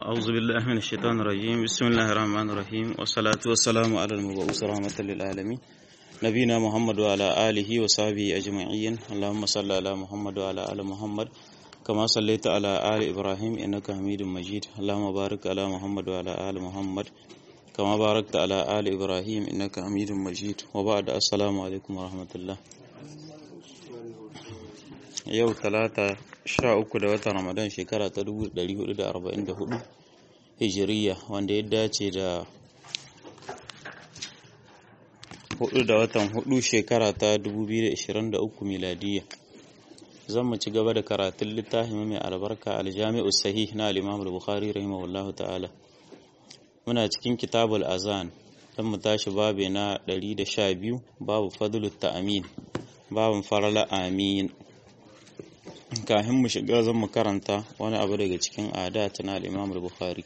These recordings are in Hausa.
أعوذ بالله من الشيطان الرجيم بسم الله الرحمن الرحيم والصلاة والسلام على المبعوث رحمة للعالمين نبينا محمد وعلى آله وصحبه أجمعين اللهم صل على محمد وعلى آل محمد كما صليت على آل إبراهيم إنك حميد مجيد اللهم بارك على محمد وعلى آل محمد كما باركت على آل إبراهيم إنك حميد مجيد وبعد السلام عليكم ورحمة الله yau talata sha uku da watan ramadan shekara ta 1444 hijiriya wanda ya dace da hudu da watan hudu shekara ta 2023 miladiya zan mu ci gaba da karatun littafin mai albarka aljami'u sahih na al-imam al-bukhari rahimahullahu ta'ala muna cikin kitabul azan dan mu tashi babe na 112 babu fadlut ta'amin babun farala amin kafin mu shiga zan mu karanta wani abu daga cikin adat na al-Imam al-Bukhari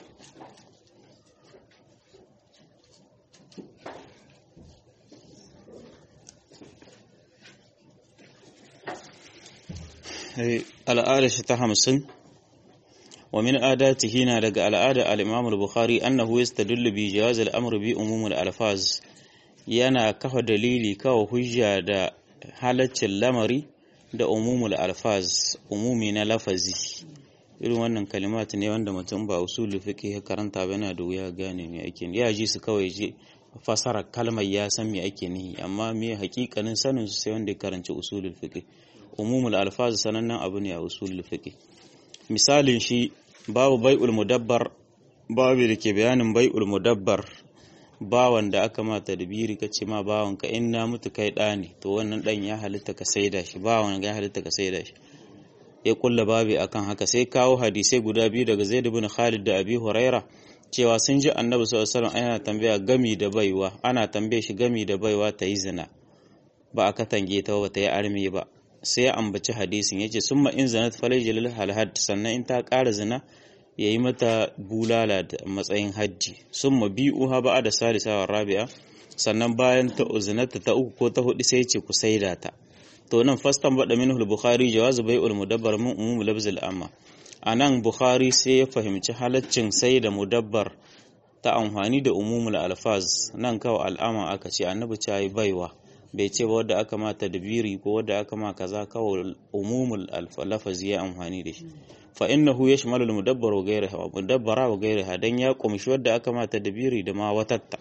al'ada shi ta hamsin wa min adatihi na daga al'ada al-Imam al-Bukhari annahu yastadullu bi jawaz al-amr bi umum al-alfaz yana kafa dalili kawa hujja da halaccin lamari da umumul alfaz umumi na lafazi irin wannan kalimat ne wanda mutum ba usul fiqh ya karanta ba yana da wuya gane me ake ya ji su kawai je fasara kalmar ya san me ake nihi amma me hakikanin sanin su sai wanda ya karanci usulul fiqh umumul alfaz sanannen abu ne a usulul fiqh misalin shi babu bai'ul mudabbar babu da ke bayanin bai'ul mudabbar bawan da aka ma tadbiri ka ce ma bawan ka in na mutu kai ɗa ne to wannan ɗan ya halitta ka saida shi bawan ya halitta ka saida shi ya kulla babi akan haka sai kawo hadisai guda biyu daga Zaid ibn Khalid da Abi Huraira cewa sun ji Annabi sallallahu alaihi wasallam ana tambaya gami da baiwa ana tambaye shi gami da baiwa ta yi zina ba aka tange ta ba ta yi arme ba sai ya ambaci hadisin yace summa in zanat falayjil halhad sannan in ta ƙara zina ya yi mata bulala da matsayin hajji sun ma biyu ha ba da salisa wa rabi'a sannan bayan ta uzinata ta uku ko ta hudu sai ce ku saida ta to nan fastan bada min bukhari jawazu bai'ul mudabbar min umum labzil amma anan bukhari sai ya fahimci halaccin sai da mudabbar ta amfani da umumul alfaz nan kawai al'ama aka ce annabi ta yi baiwa bai ce ba wadda aka ma tadbiri ko wadda aka ma kaza kawai umumul lafazi ya amfani da shi fa innahu yashmalu al-mudabbar wa ghayriha mudabbara wa ghayriha dan ya kumshi wadda aka mata dabiri da ma watatta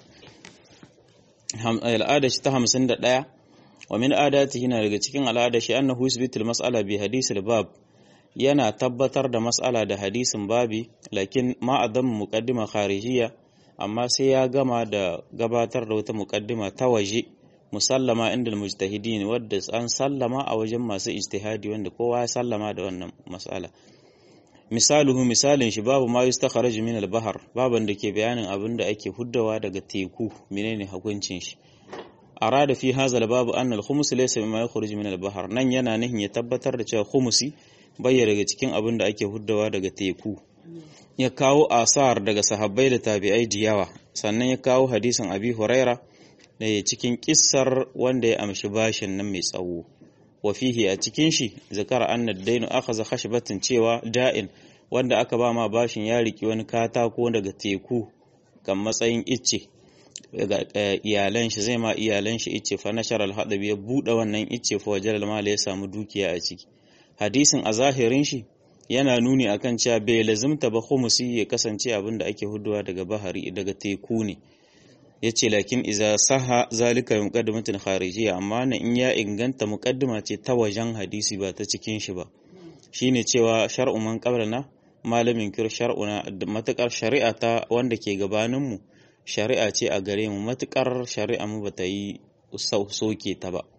al'ada shi ta 51 wa min adatihi na daga cikin al'ada shi annahu yusbitu al-mas'ala bi hadith al-bab yana tabbatar da mas'ala da hadisin babi lakin ma adam muqaddima kharijiyya amma sai ya gama da gabatar da wata muqaddima ta waje musallama inda mujtahidin wadda an sallama a wajen masu ijtihadi wanda kowa ya sallama da wannan mas'ala misaluhu misalin shi babu ma yustakhraj min al-bahr baban da ke bayanin abin da ake huddawa daga teku menene hukuncin shi arada fi hadha al-babu anna al-khums laysa mimma yakhruju min al-bahr nan yana nihin ya tabbatar da cewa khumsi bayya daga cikin abin da ake huddawa daga teku ya kawo asar daga sahabbai da tabi'ai diyawa sannan ya kawo hadisin abi huraira da cikin kissar wanda ya amshi bashin nan mai tsawo wa fihi a cikin shi zakara anna dainu akhadha khashbatin cewa da'in wanda aka ba ma bashin ya riki wani katako daga teku kan matsayin icce daga iyalan shi zai ma iyalan shi icce fa nashar al ya bude wannan icce fa wajal mal ya samu dukiya a ciki hadisin a zahirin shi yana nuni akan cewa bai lazimta ba khumusi ya kasance abin da ake huduwa daga bahari daga teku ne ya ce lakin iza saha zalika muqaddimatin kharijiyya amma na in ya inganta muqaddima ce ta wajen hadisi ba ta cikin shi ba shine cewa shar'u man qablana malamin kir shar'una matakar shari'a ta wanda ke gabanin mu shari'a ce a gare mu matakar shari'a mu bata yi soke ta ba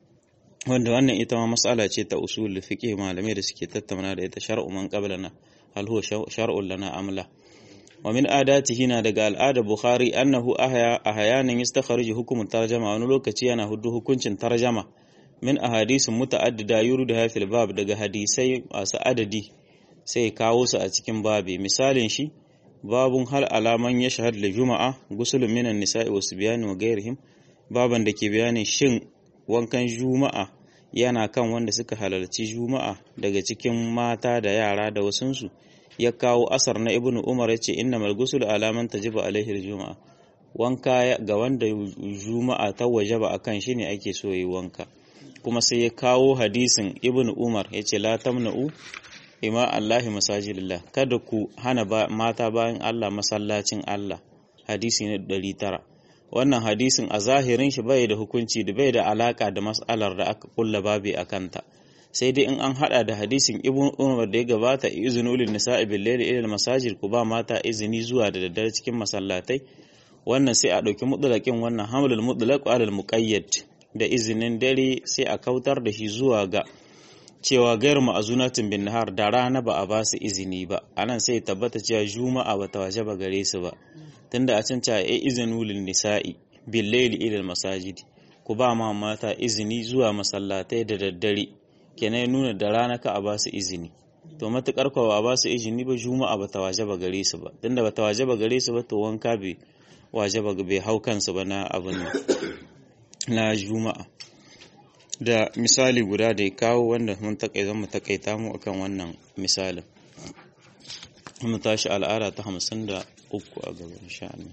wanda wannan ita ma mas'ala ce ta usul fiqh malamai da suke tattauna da ita shar'u man qablana hal huwa shar'un lana amla wa min adatihi na daga al'ada bukhari annahu ahya ahyanan yastakhriju hukum tarjama wani lokaci yana hudu hukuncin tarjama min ahadisin muta'addida yuridu fil bab daga hadisai masu adadi sai kawo su a cikin babi misalin shi babun hal alaman ya shahad da juma'a gusulun minan nisa'i wasu bayani wa gairihim baban da ke bayanin shin wankan juma'a yana kan wanda suka halarci juma'a daga cikin mata da yara da wasunsu ya kawo asar na ibnu umar ya ce inna malgusul alaman tajibu alaihi juma'a wanka ga wanda juma'a ta wajaba akan shi ne ake so yi wanka kuma sai ya kawo hadisin ibnu umar ya ce la tamna'u ima allahi masajidillah kada ku hana mata bayan allah masallacin allah hadisi na 900 wannan hadisin a zahirin shi bai da hukunci da bai da alaka da mas'alar da aka kulla babi a kanta sai dai in an hada da hadisin ibn umar da ya gabata izinu lin nisa'i bil layli ila masajid ku ba mata izini zuwa da daddare cikin masallatai wannan sai a dauki mutlaqin wannan hamlul mutlaq ala al muqayyad da izinin dare sai a kautar da shi zuwa ga cewa gairu ma'azunatin bin nahar da rana ba a ba su izini ba anan sai tabbata cewa juma'a ba ta wajaba gare su ba tunda a can cewa ai izinu lin nisa'i bil layli ila masajid ku ba ma mata izini zuwa masallatai da daddare kenan nuna da rana ka a ba su izini to matukar ko ba ba su izini ba juma'a ba ta wajaba gare su ba tunda ba ta wajaba gare su ba to wanka bai wajaba bai hau kansu ba na abin na juma'a da misali guda da ya kawo wanda mun takaita mu takaita mu akan wannan misalin mu tashi al'ada ta hamsin da uku a gaba insha Allah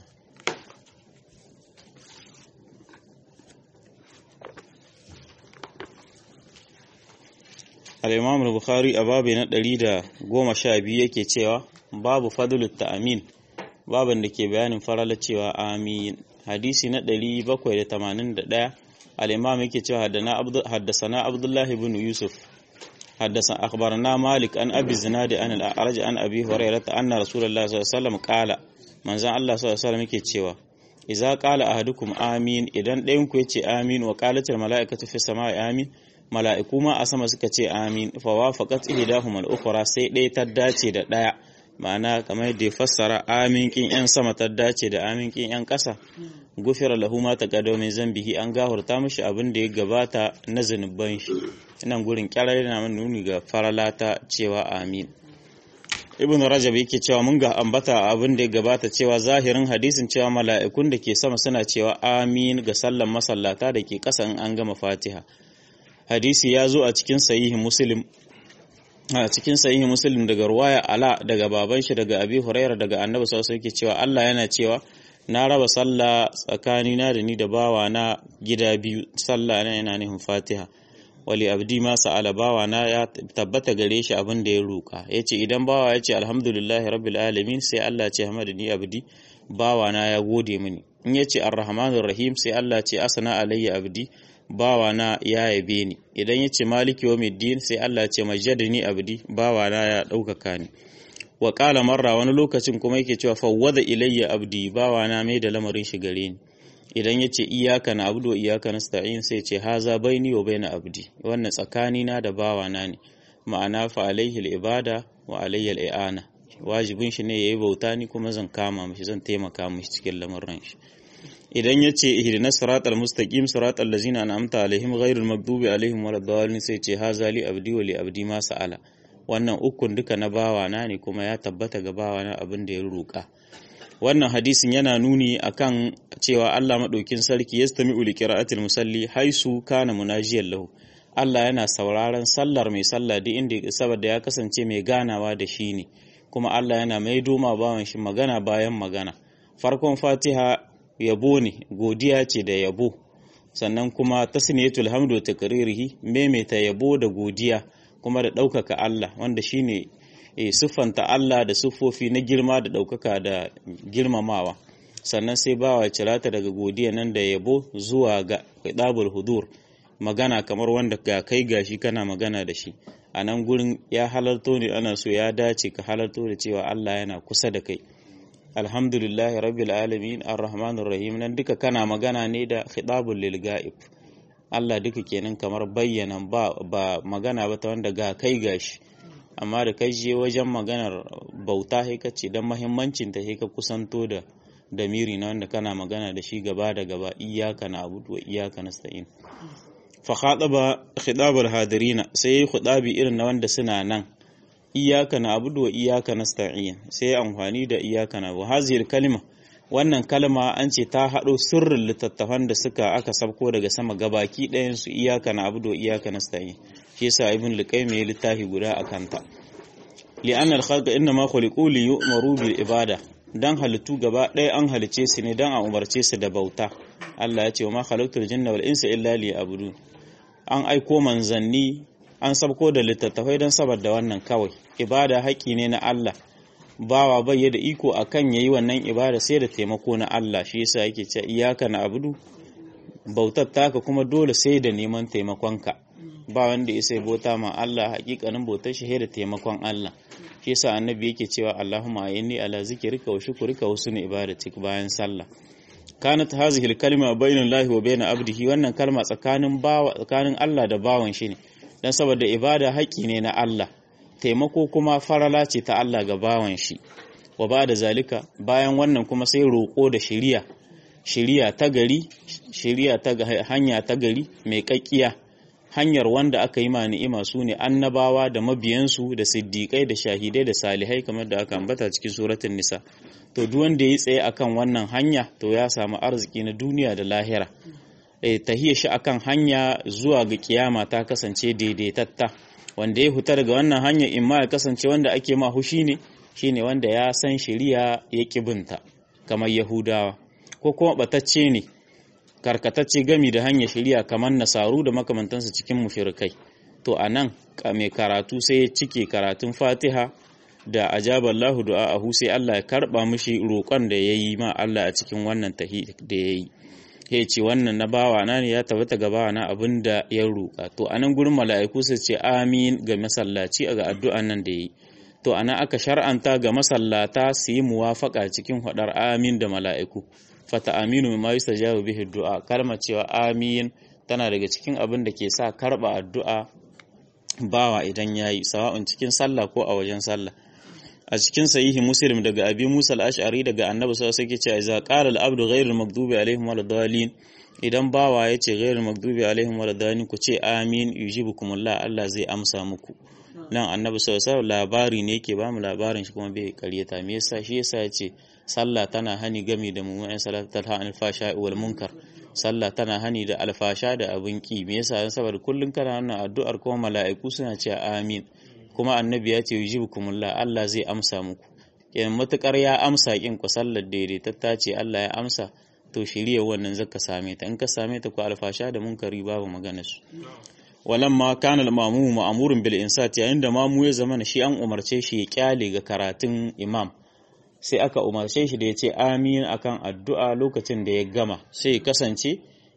al-Imam al-Bukhari a babu na ɗari da goma sha biyu yake cewa babu fadlut ta'amin baban da ke bayanin farala cewa amin hadisi na ɗari bakwai da tamanin da ɗaya الإمام يكي حدثنا عبد الله بن يوسف حدثنا أخبرنا مالك أن أبي الزناد أن الأعرج أن أبي هريرة أن رسول الله صلى الله عليه وسلم قال من زعل الله صلى الله عليه وسلم يكي تشيوا إذا قال أحدكم آمين إذن ɗayanku ya ce amin wa qalatil mala'ikatu fi samai amin mala'iku ma a sama suka ce amin fa wafaqat ihdahum al-ukhra sai ɗaya ta dace da ɗaya ma'ana kamar yadda ya fassara amin kin yan sama ta dace da amin kin yan ƙasa gufira lahu ma taqaddama min zambihi an gahurta mishi abin da ya gabata na zanuban shi nan gurin kyarar yana mana nuni ga faralata cewa amin ibn rajab yake cewa mun ga ambata abin da ya gabata cewa zahirin hadisin cewa mala'ikun da ke sama suna cewa amin ga sallan masallata da ke ƙasa in an gama fatiha hadisi ya zo a cikin sahihi muslim a cikin sahihi muslim daga ruwaya ala daga baban shi daga abi hurairah daga annabi sallallahu alaihi wasallam cewa Allah yana cewa na raba sallah tsakanina da ni da bawa na gida biyu sallah na yana nufin fatiha wali abdi ma sa'ala bawa na ya tabbata gare shi abin da ya roka yace idan bawa ya ce alhamdulillahi rabbil alamin sai Allah ce hamdani abdi bawa na ya gode mini in yace arrahmanir rahim sai Allah ce asana alayya abdi bawa na ya yabe ni idan yace maliki yawmiddin sai Allah ce majjadani abdi bawa na ya ɗaukaka ni wa ƙala marra wani lokacin kuma yake cewa fawwada ilayya abdi bawa na mai da lamarin shi gare ni idan ya ce iyaka na abdu wa iyaka na sta'in sai ce haza baini wa baina abdi wannan tsakani na da bawa na ne ma'ana fa alaihi ibada wa alayya al'ana wajibin shi ne yayi bauta ni kuma zan kama mishi zan taimaka mishi cikin lamarin shi idan ya ce ihdina siratal mustaqim siratal ladzina an'amta alaihim ghairil maghdubi alaihim waladdallin sai ce haza li abdi wa li abdi ma sa'ala wannan ukun duka na bawana ne kuma ya tabbata ga bawana abin da ya roƙa wannan hadisin yana nuni akan cewa Allah madaukin sarki yastami'u li qira'atil musalli haisu kana munajiyan lahu Allah yana sauraron sallar mai sallah duk inda saboda ya kasance mai ganawa da shi ne kuma Allah yana mai doma bawan shi magana bayan magana farkon Fatiha yabo ne godiya ce da yabo sannan kuma tasniyatul hamdu takririhi maimaita yabo da godiya kuma da ɗaukaka Allah wanda shine e, siffanta Allah da siffofi na girma da ɗaukaka da girmamawa sannan sai bawa cirata daga godiya nan da yabo zuwa ga ɗabul hudur magana kamar wanda ga kai gashi kana magana da shi a nan gurin ya halarto ne ana so ya dace ka halarto da cewa Allah yana kusa da kai alhamdulillahi rabbil alamin arrahmanir rahim nan duka kana magana ne da khitabul lil ga'ib Allah duka kenan kamar bayyana ba, ba magana ba ta wanda ga kai gashi amma da kai je wajen maganar bauta sai ka ce don mahimmancin ta sai ka kusanto da damiri na wanda kana magana da shi gaba da gaba iyaka na abudu wa iyaka nasta'in fa khadaba khidabul hadirina sai khidabi irin na wanda suna nan iyaka na abudu wa iyaka nasta'in sai amfani da iyaka na wa hazir kalima wannan kalma an ce ta haɗo sirrin littattafan da suka aka sabko daga sama gabaki ɗayan su iyaka na abudu wa iyaka nasta'in shi yasa ibn liqaym ya littafi guda a kanta li'anna al-khalqa inma khuliqu li yu'maru bil ibada dan halittu gaba ɗaya an halice su ne dan a umarce su da bauta Allah ya ce wa ma khalaqtul jinna wal insa illa liya'budun an aiko manzanni an sabko da littattafai don saboda wannan kawai ibada haƙƙi ne na Allah bawa bai da iko akan yayi wannan ibada sai da taimako na Allah shi yasa yake cewa iyyaka na'budu bautar taka kuma dole sai da neman taimakonka ba wanda ya sai bauta ma Allah hakikanin bautar shi da taimakon Allah shi yasa annabi yake cewa Allahumma inni ala zikrika wa shukrika wa husni ibadatik bayan sallah kanat hazihi al-kalima bainal lahi wa bain abdihi wannan kalma tsakanin bawa tsakanin Allah da bawan shi ne dan saboda ibada haƙi ne na Allah taimako kuma farala ce ta Allah ga bawan shi wa ba da zalika bayan wannan kuma sai roƙo da shiriya shiriya ta gari shiriya ta hanya ta gari mai kakkiya hanyar wanda aka yi ma ni'ima su ne annabawa da mabiyansu da siddiƙai da shahidai da salihai kamar da aka ambata cikin suratul nisa to duk wanda ya tsaye akan wannan hanya to ya samu arziki na duniya da lahira eh tahiyya shi akan hanya zuwa ga kiyama ta kasance daidaitatta wanda ya huta daga wannan hanya in ma ya kasance wanda ake ma hushi ne shine wanda ya san shari'a ya kibinta kamar yahudawa ko kuma batacce ne karkatacce gami da hanyar shari'a kamar nasaru da makamantansu cikin mushrikai to anan mai karatu sai ya cike karatun fatiha da ajaballahu du'a'ahu sai Allah ya karba mishi roƙon da yayi ma Allah a cikin wannan tahi da yayi ya ce wannan na bawa na ne ya tabbata ga bawa na abinda ya roƙa to anan gurin mala'iku su ce amin ga masallaci ga addu'an nan da yayi to ana aka shar'anta ga masallata su yi muwafaka cikin hadar amin da mala'iku fata aminu ma yustajabu bihi du'a kalmar cewa amin tana daga cikin abin da ke sa karba addu'a bawa idan yayi sawa'un cikin sallah ko a wajen sallah a cikin sahihi muslim daga abi musa al-ash'ari daga annabi sallallahu alaihi wasallam idza qala al-abdu ghayrul maghdubi alaihim waladdallin idan bawa yace ghayrul maghdubi alaihim waladdallin ku ce amin yujibukumullah Allah zai amsa muku nan annabi sallallahu alaihi wasallam labari ne yake ba mu labarin shi kuma bai karyata me yasa shi yasa yace sallah tana hani gami da mu'min salatu talha anil fasha wal munkar sallah tana hani da alfasha da abin ki me yasa saboda kullun kana wannan addu'ar kuma mala'iku suna cewa amin kuma annabi ya ce yujibukumullah Allah zai amsa muku kenan matukar ya amsa kin ku sallar daidaitatta ce Allah ya amsa to shirye wannan zaka same ta in ka same ta ku alfasha da munkari babu maganar su walamma kana al-mamu ma'murun bil insati yayin da mamu ya zama shi an umarce shi ya kyale ga karatun imam sai aka umarce shi da ya ce amin akan addu'a lokacin da ya gama sai kasance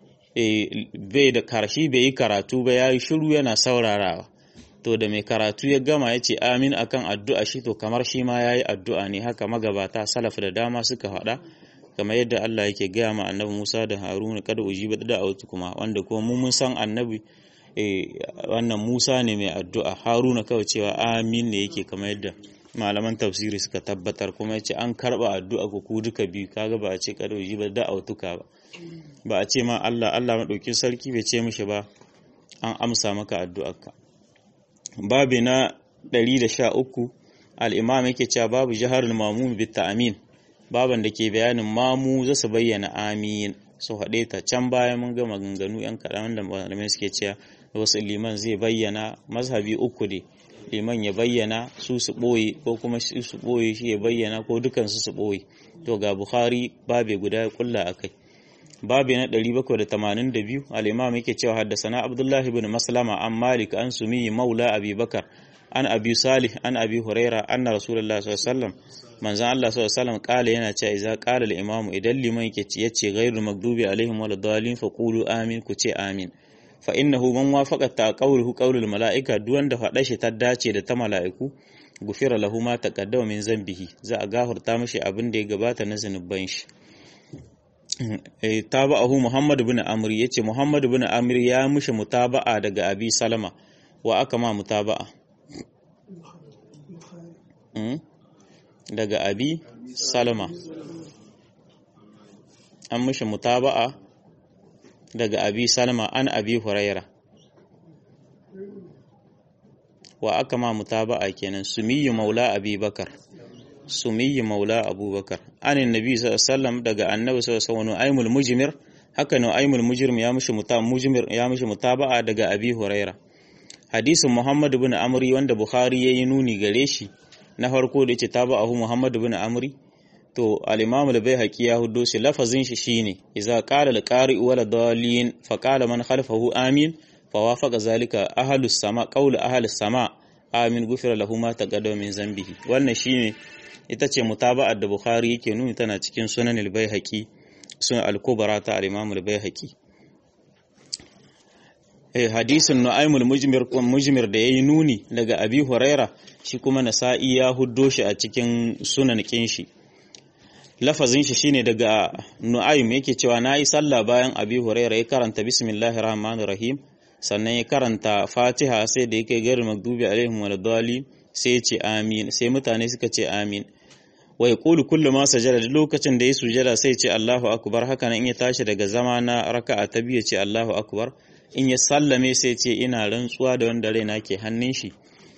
bai da karshi bai yi karatu ba ya yi shiru yana saurarawa to da mai karatu ya gama ya ce amin akan addu'a shi to kamar shi ma ya yi addu'a ne haka magabata salaf da dama suka faɗa kamar yadda Allah yake gaya ma annabi Musa da Haruna kada ujiba da autu kuma wanda kuma mu mun san annabi wannan Musa ne mai addu'a Haruna kawai cewa amin ne yake kamar yadda malaman tafsiri suka tabbatar kuma yace an karba addu'a ku ku duka biyu kaga ba a ce kada ujiba da autuka ba ba a ce ma Allah Allah madaukin sarki bai ce mishi ba an amsa maka addu'arka babi na 113 al-imam yake cewa babu jaharul mamum bit ta'min baban da ke bayanin mamu za su bayyana amin su haɗe ta can baya mun ga maganganu yan kaɗan da malamai suke cewa wasu liman zai bayyana mazhabi uku ne liman ya bayyana su su ɓoye ko kuma su su ɓoye shi ya bayyana ko dukansu su ɓoye to ga bukhari babe guda ya kulla a kai babe na 782 al-imam yake cewa haddasana abdullahi ibn maslama an malik an sumi maula abi bakar an abi salih an abi huraira anna rasulullahi sallallahu alaihi wasallam manzon Allah sallallahu alaihi wasallam kala yana cewa idza qala al-imamu idan liman yake yace ghayrul maghdubi alaihim waladdallin faqulu amin ku ce amin fa innahu man wafaqa ta qawluhu qawlul malaika duk wanda faɗa shi ta dace da ta mala'iku gufira lahu ma taqaddama min zambihi za a gafarta mishi abin da ya gabata na zanuban shi eh tabahu muhammad ibn amr yace muhammad ibn amr ya mishi mutaba'a daga abi salama wa aka ma mutaba'a daga abi salama an mishi mutaba'a daga abi salama an abi huraira wa aka ma mutaba'a kenan sumiyyu maula abi bakar sumiyyu maula abubakar anin nabi sallallahu daga annabi sallallahu alaihi wasallam aimul mujmir haka ne aimul mujrim ya mishi muta mujmir ya mishi mutaba'a daga abi huraira hadisin muhammad ibn amri wanda bukhari yayi nuni gare shi na farko da yace tabahu Muhammad ibn Amri to al-Imam al-Baihaqi ya huddo shi lafazin shi shine idza qala al-qari'u wala dalin fa qala man khalfahu amin fa wafaqa zalika ahlus sama qawlu ahlus sama amin gufira lahu ma taqaddama min zambihi wannan shine ita ce mutaba'ar da Bukhari yake nuni tana cikin sunan al-Baihaqi sunan al-Kubra ta al-Imam al-Baihaqi eh hadisin Nu'aymul Mujmir Mujmir da yayi nuni daga Abi Huraira shi kuma Nasa'i ya huddo shi a cikin sunan kinshi lafazin shi shine daga Nu'aym yake cewa nayi sallah bayan Abi Huraira ya karanta bismillahir rahmanir rahim sannan ya karanta Fatiha sai da yake gairu magdubi alaihim waladdallin sai ya ce amin sai mutane suka ce amin wa yaqulu kullu ma sajada duk lokacin da ya sujada sai ya ce Allahu akbar haka nan in ya tashi daga zama na raka'a ta biyu ya ce Allahu akbar in ya sallame sai ce ina rantsuwa da wanda raina ke hannun shi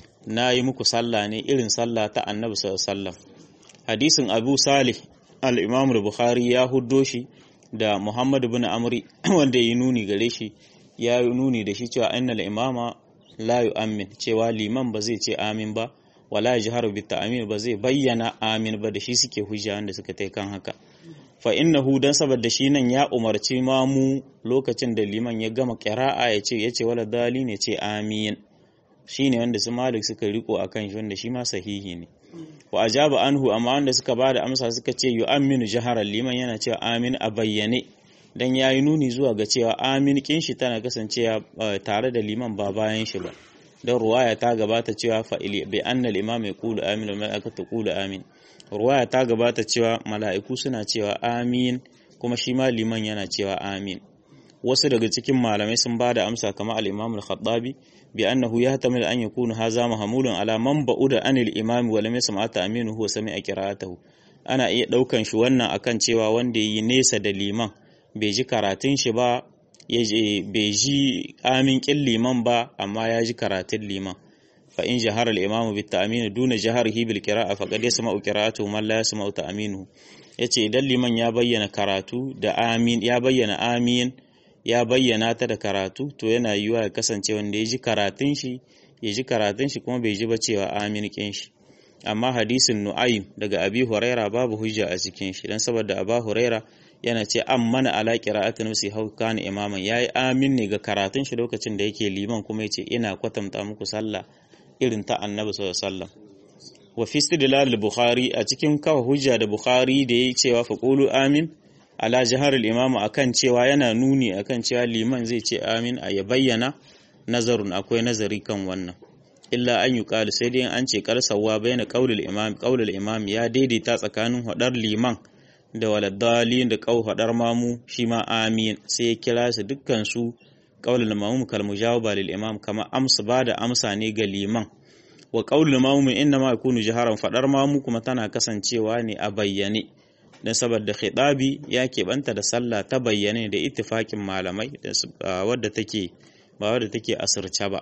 na yi muku sallah ne irin sallah ta annabi sallam hadisin abu salih al-imam bukhari ya huddo shi da muhammad bin amri wanda ya nuni gare shi ya yi nuni da shi cewa innal imama la yu'min cewa liman ba zai ce amin ba wala yajharu bit ta'min ba zai bayyana amin ba da shi suke hujja wanda suka tai kan haka fa innahu dan saboda shi nan ya umarci mamu lokacin da liman ya gama qira'a ya ce yace wala dali ne ce amin shine wanda su malik suka riko akan shi wanda shi ma sahihi ne wa ajaba anhu amma wanda suka bada amsa suka ce yu'minu jaharan liman yana cewa amin a bayyane dan yayi nuni zuwa ga cewa amin kin shi tana kasancewa tare da liman ba bayan shi ba dan ruwaya ta gabata cewa fa bi anna al-imam yaqulu amin wal malaikatu taqulu amin ruwaya ta gabata cewa mala'iku suna cewa amin kuma shi ma liman yana cewa amin wasu daga cikin malamai sun ba da amsa kamar al-imam al-khattabi bi annahu yahtamil an yakunu haza mahmulun ala man ba'uda anil imam wa lam yasma ta'minu huwa sami'a qira'atahu ana iya daukan shi wannan akan cewa wanda yi nesa da liman bai ji karatun shi ba ya bai ji amin kin liman ba amma ya ji karatun liman فإن جهر الإمام بالتأمين دون جهره بالقراءة فقد يسمع قراءته من لا يسمع تأمينه yace idan liman ya bayyana karatu da amin ya bayyana amin ya bayyana ta da karatu to yana yiwuwa ya kasance wanda ya ji karatun shi ya ji karatun shi kuma bai ji ba cewa amin kin shi amma hadisin nu'aym daga abi huraira babu hujja a cikin shi dan saboda aba huraira yana ce mana ala qira'atin nafsi hau kana imaman yayi amin ne ga karatun shi lokacin da yake liman kuma yace ina kwatanta muku sallah irin ta annabi sallallahu wa fi istidlal bukhari a cikin kawa hujja da bukhari da yayi cewa fa qulu amin ala jahar al-imam akan cewa yana nuni akan cewa liman zai ce amin a ya bayyana nazarun akwai nazari kan wannan illa an yi qalu sai dai an ce karsawa bayyana qaulul imam qaulul imam ya daidaita tsakanin hadar liman da waladdalin da qaul hadar mamu shi ma amin sai ya kira su dukkan su qaulul mamum kal mujawaba lil imam kama amsa bada amsa ne ga liman wa qaulul mamum inna ma yakunu jaharan fadar mamu kuma tana kasancewa ne a bayyane dan saboda khitabi ya keɓanta da sallah ta bayyane da ittifakin malamai wadda take ba wadda take asirce ba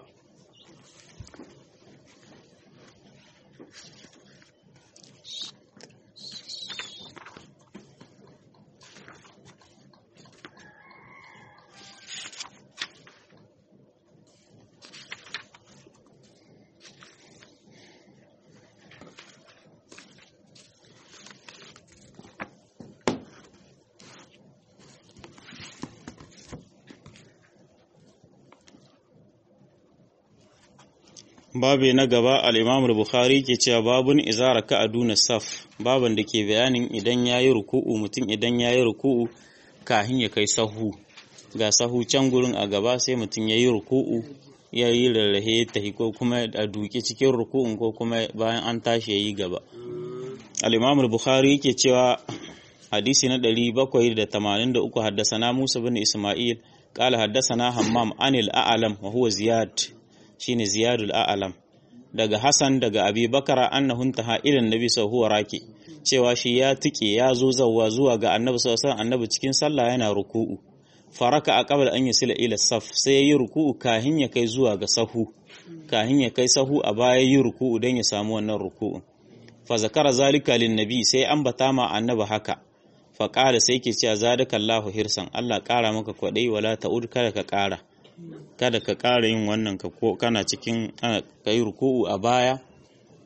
babu na gaba al'imamul bukhari ke cewa babun izara ka a duna saf baban da ke bayanin idan ya yi ruku'u mutum idan ya yi ruku'u kahin ya kai sahu ga sahu can gurin a gaba sai mutum ya yi ruku'u ya yi rarrahe tahi ko kuma a duke cikin ruku'un ko kuma bayan an tashi ya yi gaba al'imamul bukhari ke cewa hadisi na 783 haddasa musa bin isma'il قال حدثنا همام عن الأعلم وهو زياد shine ziyadul a'lam daga Hassan daga Abi Bakara annahu intaha ila annabi sallallahu raki cewa shi ya tike ya zo zawwa zuwa ga annabi sallallahu alaihi annabi cikin sallah yana ruku'u faraka a qabla an yasila ila saf sai yayi ruku'u kahin ya kai zuwa ga sahu kahin ya kai sahu a baya yi ruku'u dan ya samu wannan ruku'u fa zakara zalika lin nabi sai ambata ma annabi haka fa qala sai ke cewa zadakallahu hirsan Allah kara maka kwadai wala ta'ud kada ka kara kada ka ƙara yin wannan ka ko kana cikin ka yi ruku'u a baya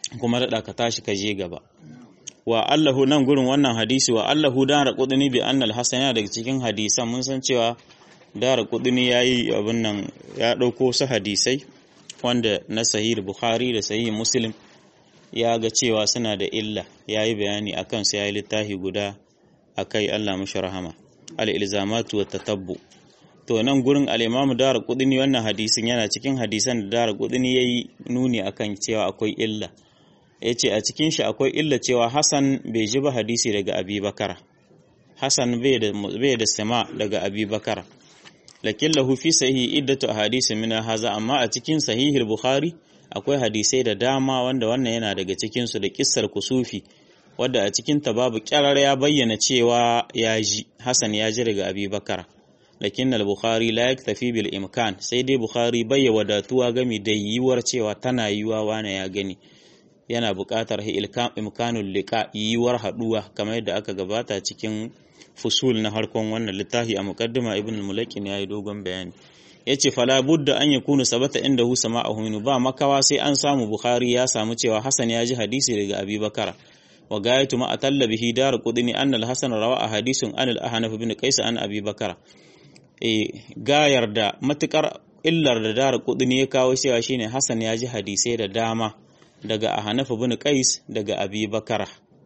kuma daɗa ka tashi ka je gaba wa Allahu nan gurin wannan hadisi wa Allahu dara qudni bi anna al-hasan yana daga cikin hadisan mun san cewa dara qudni yayi abin nan ya dauko su hadisai wanda na sahih bukhari da sahih muslim ya ga cewa suna da illa yayi bayani akan su yayi littafi guda akai Allah mashi rahama al-ilzamatu wa tatabbu to nan gurin al-imamu dara qudni wannan hadisin yana cikin hadisan da dara qudni yayi nuni akan cewa akwai illa ya ce a cikin shi akwai illa cewa Hassan bai ji ba hadisi daga Abi Bakara Hassan bai da sama daga Abi Bakara lakin lahu fi sahihi iddatu ahadisi min haza amma a cikin sahihul Bukhari akwai hadisai da dama wanda wannan yana daga cikin su da kissar kusufi wadda a cikin ta babu kyarar ya bayyana cewa ya ji Hassan ya ji daga Abi Bakara lakin al-Bukhari la yaktafi bil imkan sai dai Bukhari bai wadatuwa gami da yiwuwar cewa tana yiwa wane ya gani yana buƙatar imkanul liqa yiwuwar haɗuwa kamar yadda aka gabata cikin fusul na harkon wannan littafi a muqaddima ibn al-mulakin yayi dogon bayani yace fala budda an yakunu sabata inda hu sama'ahu min ba makawa sai an samu bukhari ya samu cewa hasan ya ji hadisi daga abi bakara wa gayatu ma atalla bihi dar qudni anna al-hasan rawa hadisun an al-ahnaf bin qais an abi bakara e gayar da matukar illar da dar qudni ya kawo cewa shine hasan ya ji hadisai da dama daga Ahanafa bin Qais daga Abi Bakara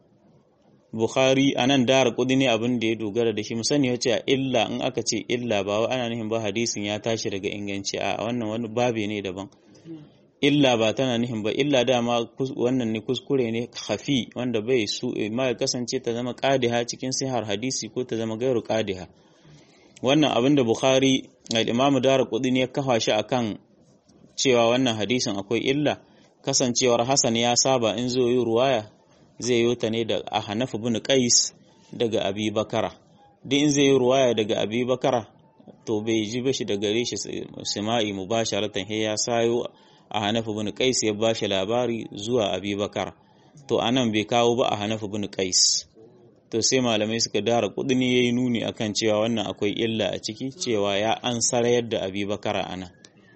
Bukhari anan dar kudi ne abin da ya dogara da shi musani ya ce illa in aka ce illa ba wa ana nufin ba hadisin ya tashi daga inganci a wannan wani babe ne daban illa ba tana nufin ba illa dama wannan ne kuskure ne khafi wanda bai su ma ya kasance ta zama qadiha cikin sihar hadisi ko ta zama gairu qadiha wannan abin da Bukhari al-Imam Darqutni ne ya kafa shi akan cewa wannan hadisin akwai illa kasancewar Hassan ya saba in zo yi ruwaya zai yi ta ne da Ahnaf bin Qais daga Abi Bakara duk in zai yi ruwaya daga Abi Bakara to bai ji ba shi da gare shi sima'i mubasharatan he ya sayo Ahnaf bin Qais ya ba shi labari zuwa Abi Bakara to anan bai kawo ba Ahnaf bin Qais to sai malamai suka dara kudini yayi nuni akan cewa wannan akwai illa a ciki cewa ya an sarayar da Abi Bakara anan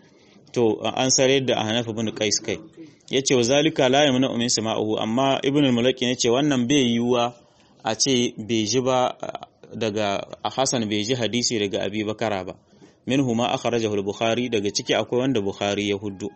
to an sarayar da Ahnaf bin Qais kai ya ce wa zalika la yamna min sama'uhu amma ibn al-mulaki ya ce wannan bai yiwuwa a ce bai ji ba daga Hassan bai ji hadisi daga Abi Bakara ba minhu ma akhrajahu al-Bukhari daga ciki akwai wanda Bukhari ya huddu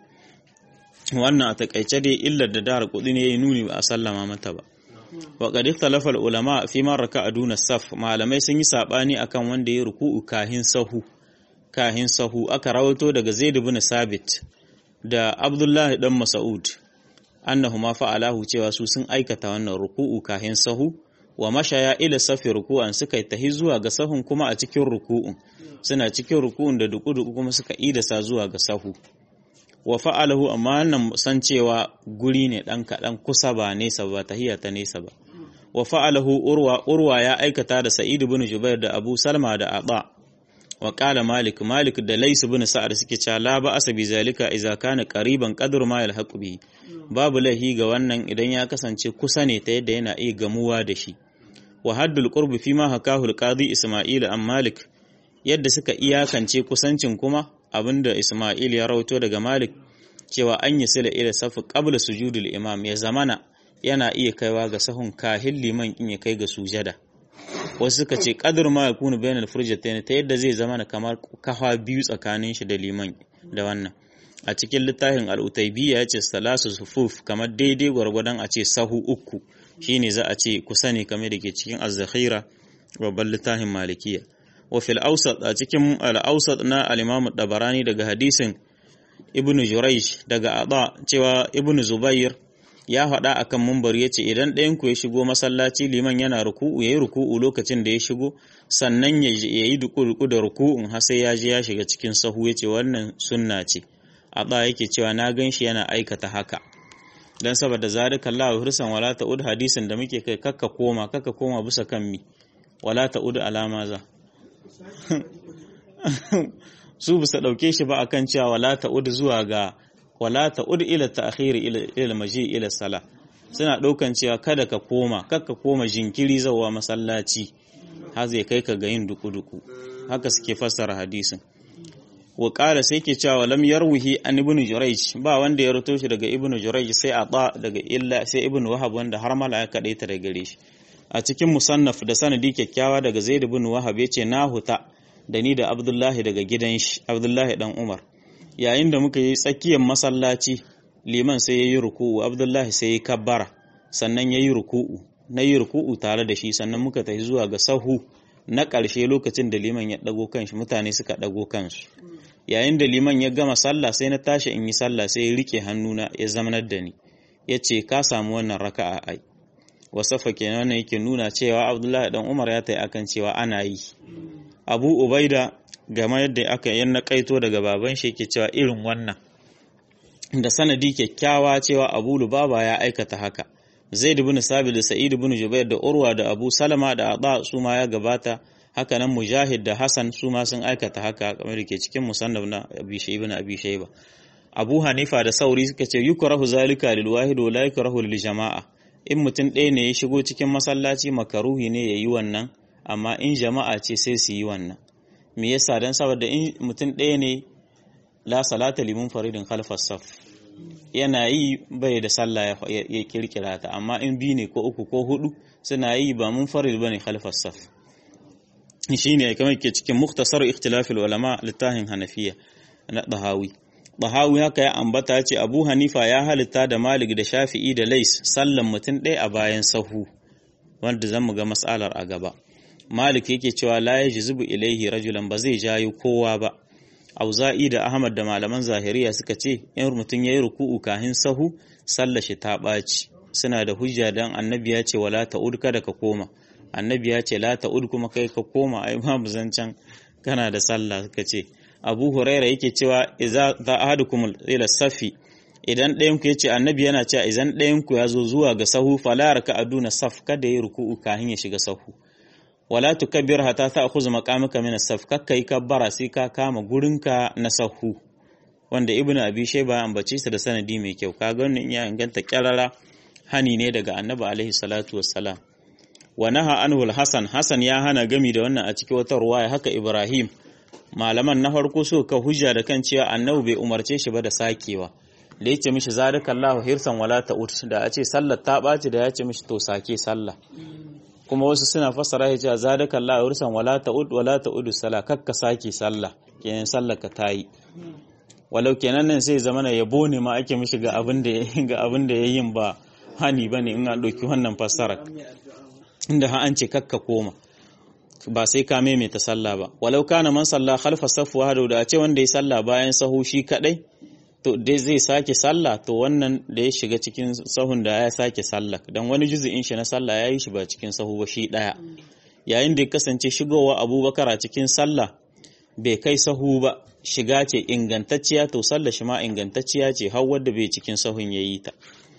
wannan a takaice dai illar da dara kudi ne yayi nuni ba a sallama mata ba wa qad ikhtalafa al-ulama fi man raka'a duna saf malamai sun yi sabani akan wanda ya ruku'u kahin sahu kahin sahu aka rawato daga Zaid ibn Sabit da Abdullahi dan Mas'ud annahuma fa'alahu cewa su sun aikata wannan ruku'u kahin sahu wa mashaya ila safi ruku'an suka yi tahi zuwa ga sahun kuma a cikin ruku'un suna cikin ruku'un da duku-duku kuma suka idasa zuwa ga sahu wa fa'alahu amma nan san cewa guri ne dan kaɗan kusa ba nesa ba tahiyya ta nesa ba wa fa'alahu urwa urwa ya aikata da Sa'id ibn Jubair da Abu Salma da Aba wa qala Malik Malik da Lais ibn Sa'ad suke cewa la ba asabi zalika idza kana qariban qadru ma yalhaqu bihi babu lahi ga wannan idan ya kasance kusa ne ta yadda yana iya gamuwa da shi wa haddul qurbi fi ma hakahu al-qadi Isma'il an Malik yadda suka iyakance kusancin kuma abinda Isma'il ya rawaito daga Malik cewa an yi sila ila safi qabla sujudul imam ya zamana yana iya kaiwa ga sahun kahin liman in ya kai ga sujada wasu suka ce qadr ma yakunu bainal furjatayn ta yadda zai zama kamar kafa biyu tsakanin shi da liman da wannan a cikin littafin al-utaybiya ya ce salasu sufuf kamar daidai gwargwadon a ce sahu uku shine za a ce kusa ne kamar da ke cikin az-zakhira babban littafin malikiya wa fil awsat a cikin al-awsat na al-imam dabarani daga hadisin ibn jurayj daga aba cewa ibn zubair ya faɗa akan mumbar ya ce idan ɗayan ku ya shigo masallaci liman yana ruku'u yayi ruku'u lokacin da ya shigo sannan ya yi duku da ruku'un har sai ya je ya shiga cikin sahu ya ce wannan sunna ce aba yake cewa na gan shi yana aikata haka dan saboda zalika Allah hirsan wala ta'ud hadisin da muke kai kakka koma kakka koma bisa kan mi wala ta'ud alama za su bisa ɗauke shi ba akan cewa wala ta'ud zuwa ga wala ta'ud ila ta'khir ila maji ila sala suna ɗaukan cewa kada ka koma kakka koma jinkiri zawa masallaci har zai kai ka ga yin duku-duku haka suke fassara hadisin wa qala sai ke cewa lam yarwihi an ibn jurayj ba wanda ya ruto shi daga ibn jurayj sai ata daga illa sai ibn wahab wanda har mala ya kade ta daga gare shi a cikin musannaf da sanadi kyakkyawa daga zaid ibn wahab yace na huta da ni da abdullahi daga gidan shi abdullahi dan umar yayin da muka yi tsakiyar masallaci liman sai yayi ruku'u abdullahi sai ya kabbara sannan yayi ruku'u na yi ruku'u tare da shi sannan muka tafi zuwa ga sahu na ƙarshe lokacin da liman ya ɗago kanshi mutane suka ɗago kansu yayin da liman ya gama sallah sai na tashi in yi sallah sai ya rike hannuna ya zamanar da ni ya ce ka samu wannan raka'a ai wasafa kenan wannan yake nuna cewa abdullahi dan umar ya tayi akan cewa ana yi abu ubaida game yadda aka yan naƙaito daga baban shi yake cewa irin wannan da sanadi kyakkyawa cewa abu lubaba ya aikata haka zaid ibn sabit da sa'id ibn jubair da urwa da abu salama da aba su ma ya gabata haka nan mujahid da hasan su ma sun aikata haka kamar da ke cikin musannaf na abi shayba na abi shayba abu hanifa da sauri suka ce yukrahu zalika lil wahid wa la yukrahu lil jama'a in mutum ɗaya ne ya shigo cikin masallaci makaruhi ne ya yi wannan amma in jama'a ce sai su yi wannan me yasa dan saboda in mutum ɗaya ne la salata limun faridin khalfas saf yana yi bai da sallah ya kirkira ta amma in biyu ne ko uku ko hudu suna yi ba mun farid bane khalfas saf shine kamar ke cikin muktasar ikhtilafil ulama littafin hanafiya na dahawi dahawi haka ya ambata ce abu hanifa ya halitta da malik da shafi'i da lais sallan mutum ɗaya a bayan sahu wanda zan mu ga matsalar a gaba malik yake cewa la yajzubu ilaihi rajulan ba zai jayo kowa ba auza'i da ahmad da malaman zahiriya suka ce in mutum yayi ruku'u kahin sahu sallar shi ta ɓaci suna da hujja dan annabi ya ce wala ta'ud kada ka koma annabi ya ce la ta'ud kuma kai ka koma ai babu zancan kana da sallah suka ce abu huraira yake cewa idza za ahadukum ila safi idan ɗayan ku yace annabi yana cewa idan ɗayan ku ya zo zuwa ga sahu fala raka aduna saf kada ya ruku'u kahin ya shiga sahu wala tukabbir hatta ta'khudh maqamaka min as-saf kakka yi kabbara sai ka kama gurinka na sahu wanda ibnu abi shayba ambace sa da sanadi mai kyau kaga wannan ya inganta kyarara hani ne daga annabi alaihi salatu wassalam wa naha anhu al-hasan hasan ya hana gami da wannan a cikin wata ruwaya haka ibrahim malaman na farko so ka hujja da kan cewa annabi bai umarce shi ba da sakewa da yace mishi zalikallahu hirsan wala ta'ut da a ce sallar ta baci da ya ce mishi to sake sallah kuma wasu suna fassara ya cewa zalikallahu hirsan wala ta'ut wala ta'udu sala kakka sake sallah kenan sallar ka tayi walau kenan nan sai zamana yabo ne ma ake mishi ga abin da ga abin da yayin ba hani bane in an ɗauki wannan fassara inda ha an ce kakka koma ba sai ka maimaita sallah ba walau kana man sallah khalfa safu wahdahu da a ce wanda ya sallah bayan sahu shi kadai to dai zai sake sallah to wannan da ya shiga cikin sahun da ya sake sallah dan wani juzu'in shi na sallah yayi shi ba cikin sahu ba shi daya yayin da ya kasance shigowa Abubakar a cikin sallah bai kai sahu ba shiga ce ingantacciya to sallah shi ma ingantacciya ce har wanda bai cikin sahun yayi ta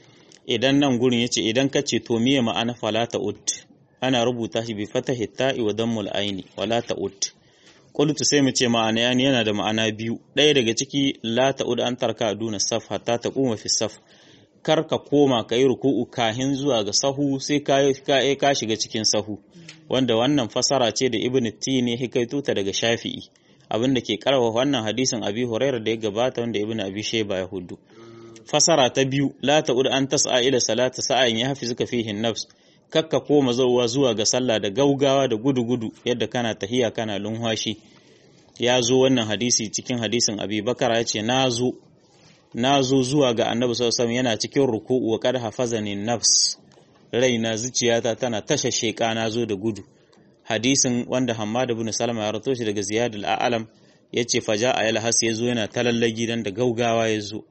idan nan gurin yace idan ka ce to miye ma'ana falata ut ana rubuta shi bi fatahi ta'i wa dammul aini wala ta'ud qultu sai mu ce ma'ana yani yana da ma'ana biyu ɗaya daga ciki la ta'ud an tarka duna saf hatta taquma fi saf kar ka koma ka yi ruku'u kahin zuwa ga sahu sai ka ka shiga cikin sahu wanda wannan fasara ce da ibn tini hikaito ta daga shafi'i abinda ke karwa wannan hadisin abi hurairah da ya gabata wanda ibn abi shayba ya hudu fasara ta biyu la ta'ud an tas'a ila salata sa'ayin ya hafizuka fihi nafs kakka koma zauwa zuwa ga sallah da gaugawa da gudu-gudu yadda kana tahiya kana lunwashi ya zo wannan hadisi cikin hadisin abi bakara ya ce na zo na zo zuwa ga annabi sallallahu yana cikin ruku'u wa kad hafazani nafs raina zuciyata tana tasha sheka na zo da gudu hadisin wanda Hammad ibn Salama ya rato shi daga Ziyad al-A'lam yace faja ayal has yazo yana talallagi dan da gaugawa yazo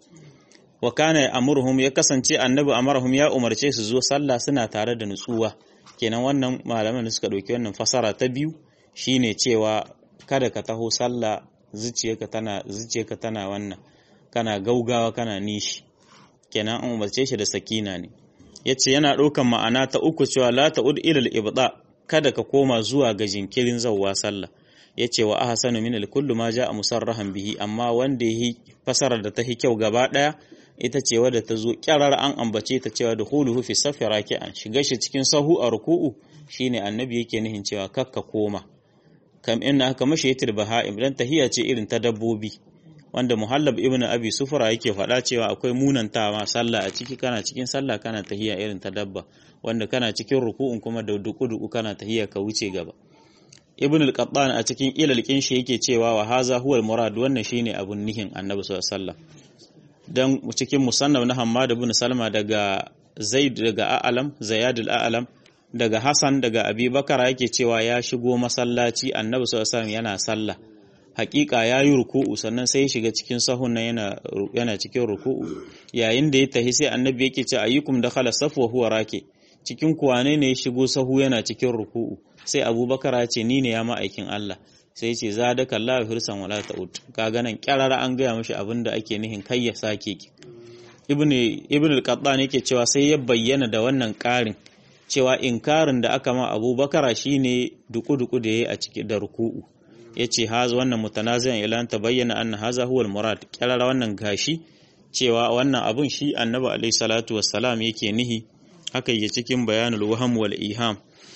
wa kana amurhum ya kasance annabi amarhum ya umarce su zo sallah suna tare da nutsuwa kenan wannan malaman da suka dauki wannan fasara ta biyu shine cewa kada ka taho sallah zuciyarka tana zuciyarka tana wannan kana gaugawa kana nishi kenan an umarce shi da sakina ne yace yana daukan ma'ana ta uku cewa la ta'ud ila al-ibda kada ka koma zuwa ga jinkirin zawwa sallah yace wa ahsanu min al-kullu ma ja'a musarrahan bihi amma wanda yi fasarar da ta hi kyau gaba daya ita ce wadda ta zo kyarar an ambace ta cewa da huluhu fi safi raki'an shiga shi cikin sahu a ruku'u shine annabi yake nihin cewa kakka koma kam inna haka mashayitul baha'im dan tahiya ce irin ta dabbobi wanda muhallab ibnu abi sufra yake faɗa cewa akwai munantawa sallah a ciki kana cikin sallah kana tahiya irin ta dabba wanda kana cikin ruku'un kuma da duku-duku kana tahiya ka wuce gaba ibn al-qattan a cikin ilal shi yake cewa wa haza huwa al-murad wannan shine abun nihin annabi sallallahu alaihi wasallam dan cikin musannaf na hammad ibn salma daga zaid daga a'lam zayad al-a'lam daga hasan daga abi bakara yake cewa ya shigo masallaci annabi sallallahu alaihi wasallam yana sallah hakika ya yi ruku'u sannan sai ya shiga cikin sahun nan yana yana cikin ruku'u yayin da ya tahi sai annabi yake ce ayyukum dakhala safu wa huwa rake cikin kuwane ne ya shigo sahu yana cikin ruku'u sai abubakar ya ce ni ne ya ma'aikin Allah sai ce za da kalla hirsan wala ta'ud kaga nan kyarara an gaya mashi abin da ake nihin kai ya sake ki ibn ibn al-qattan yake cewa sai ya bayyana da wannan karin cewa inkarin da aka ma abubakar shine duku-duku da yayi a cikin da ruku'u yace haza wannan mutanaziyan ila ta bayyana anna haza huwa al-murad kyarara wannan gashi cewa wannan abun shi annabi alaihi salatu wassalam yake nihi haka yake cikin bayanul waham wal iham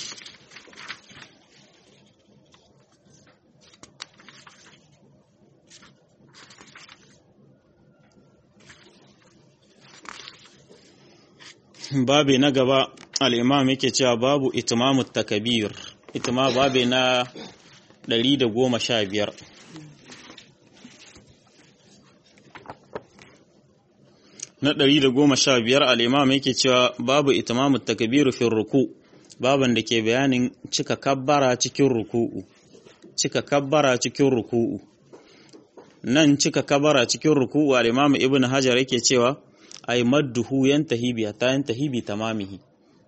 babi na gaba al'imam yake cewa babu itimamu takabir itima babi na 115 na 115 al'imam yake cewa babu itimamu takabiru fin ruku baban da ke bayanin cika kabbara cikin ruku'u cika kabbara cikin ruku'u nan cika kabbara cikin ruku'u al'imam ibn hajar yake cewa ay madduhu yantahi bi hatta yantahi bi tamamihi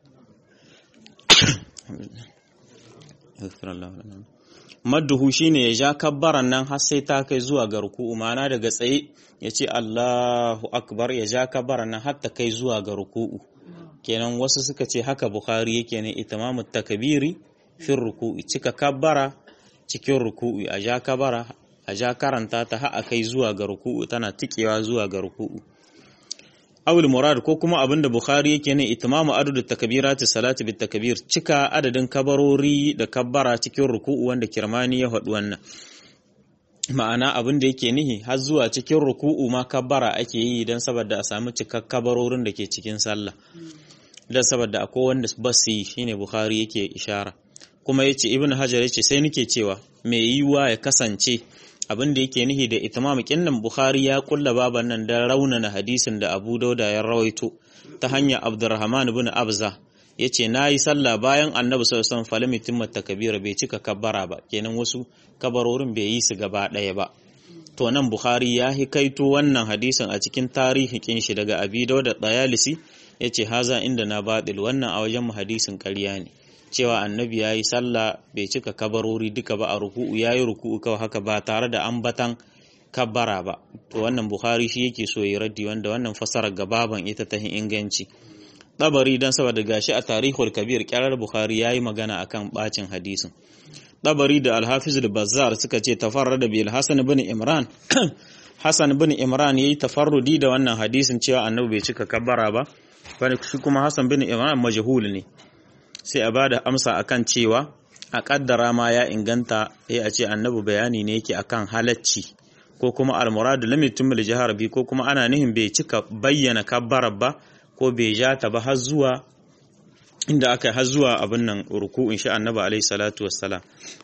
madduhu shine ya ja kabbaran nan har sai ta kai zuwa ga ruku'u ma'ana daga tsaye ya ce Allahu akbar ya ja kabbaran nan har ta kai zuwa ga ruku'u kenan wasu suka ce haka bukhari yake ne itamamu takbiri fi ruku'u cika kabbara cikin ruku'u a ja kabbara a ja karanta ta har a kai zuwa ga ruku'u tana tikewa zuwa ga ruku'u awul murad ko kuma abinda bukhari yake ne itimamu adadu takbirati salati bit takbir cika adadin kabarori da kabbara cikin ruku'u wanda kirmani ya faɗi wannan ma'ana abin da yake nihi har zuwa cikin ruku'u ma kabbara ake yi don saboda a samu cikak kabarorin da ke cikin sallah don saboda akwai wanda ba su yi shine bukhari yake ishara kuma yace ibnu hajar yace sai nake cewa mai yiwuwa ya kasance abin da yake nihi da itimam kinnan bukhari ya kulla baban nan da raunana hadisin da abu dauda ya rawaito ta hanyar abdurrahman ibn abza yace nayi sallah bayan annabi sallallahu alaihi wasallam falami timmat takbira bai cika kabbara ba kenan wasu kabarorin bai yi su gaba ɗaya ba to nan bukhari ya hikaito wannan hadisin a cikin tarihin kin shi daga abi dauda dayalisi yace haza inda na batil wannan a wajen mu hadisin ƙarya ne cewa annabi ya yi sallah bai cika kabarori duka ba a ruku'u ya yi ruku'u kawai haka ba tare da ambatan kabbara ba to wannan bukhari shi yake so ya raddi wanda wannan fasarar gababan ita ta inganci dabari dan saboda gashi a tarihul kabir kyarar bukhari ya yi magana akan bacin hadisin dabari da alhafiz da bazzar suka ce tafarrada bil hasan bin imran hasan bin imran yayi tafarrudi da wannan hadisin cewa annabi bai cika kabbara ba shi kuma hasan bin imran majhul ne sai a bada amsa akan cewa a kaddara ma ya inganta sai a ce annabi bayani ne yake akan halacci ko kuma almuradu lam yutimil jahar bi ko kuma ana nihin bai cika bayyana kabbarar ba ko bai ja ta ba har zuwa inda aka har zuwa abin nan ruku'in shi annabi alaihi salatu wassalam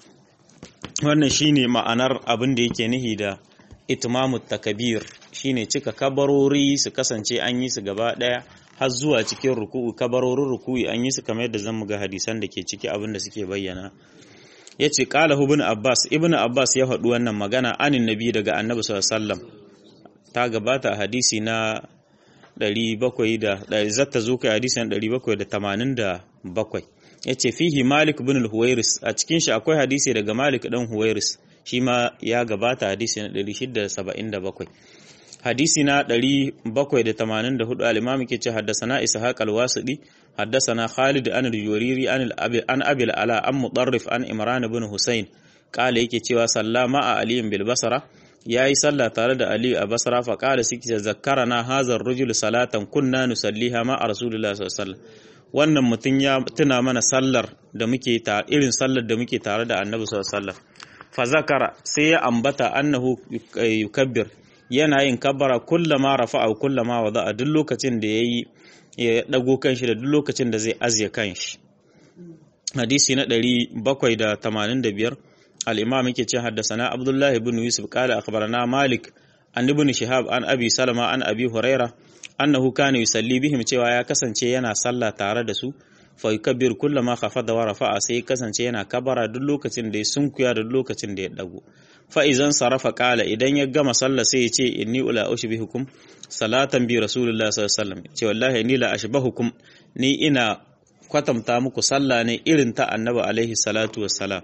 wannan shine ma'anar abin da yake nihi da itmamu takabir shine cika kabarori su kasance an yi su gaba daya har zuwa cikin ruku'u kabarorin ruku'i an yi su kamar yadda zan ga hadisan da ke ciki abin da suke bayyana ya ce ƙala ibn abbas ibn abbas ya faɗi wannan magana anin nabi daga annabi sallallahu ta gabata a hadisi na 700 da zata zo kai hadisi na 787 ya ce fihi malik bin al-huwairis a cikin shi akwai hadisi daga malik dan huwairis shi ma ya gabata hadisi na 677 hadisi na 784 al-imam ke ce haddasana ishaq al-wasidi haddasana khalid an al-juriri an an abil ala an mudarrif an imran ibn husayn kala yake cewa sallama a ali bil basra yayi sallah tare da ali a basra fa kala siki zakkarana hazar rajul salatan kunna nusalliha ma rasulullah sallallahu alaihi wasallam wannan mutum ya tuna mana sallar da muke ta irin sallar da muke tare da annabi sallallahu alaihi wasallam fa zakara sai ya ambata annahu yukabbir yana yin kabbara kullama rafa'a kullama wada'a duk lokacin da yayi ya dago kanshi da duk lokacin da zai azye kanshi hadisi na 785 al-imam yake ce haddasana abdullahi ibn yusuf qala akhbarana malik an ibn shihab an abi salama an abi huraira annahu kana yusalli bihim cewa ya kasance yana sallah tare da su fa yukabbir kullama khafada wa rafa'a sai kasance yana kabara duk lokacin da ya sunkuya da duk lokacin da ya dago fa idan sarafa qala idan ya gama sallah sai ya ce inni ula ushbihukum salatan bi rasulullah sallallahu alaihi wasallam ce wallahi ni la ashbahukum ni ina kwatanta muku sallah ne irin ta annabi alaihi salatu wassalam